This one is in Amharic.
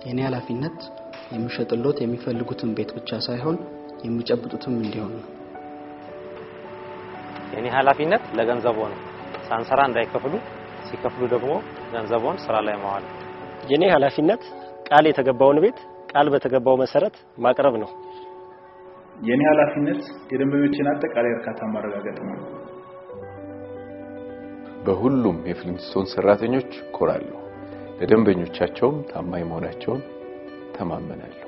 የኔ ኃላፊነት የሚሸጥሎት የሚፈልጉትን ቤት ብቻ ሳይሆን የሚጨብጡትም እንዲሆን ነው። የኔ ኃላፊነት ለገንዘቦ ነው። ሳንሰራ እንዳይከፍሉ፣ ሲከፍሉ ደግሞ ገንዘቦን ስራ ላይ ማዋል። የኔ ኃላፊነት ቃል የተገባውን ቤት ቃል በተገባው መሰረት ማቅረብ ነው። የኔ ኃላፊነት የደንበኞችን አጠቃላይ እርካታ ማረጋገጥ ነው። በሁሉም የፍሊንስቶን ሰራተኞች ኮራለሁ። ለደንበኞቻቸውም ታማኝ መሆናቸውን ተማመናለሁ።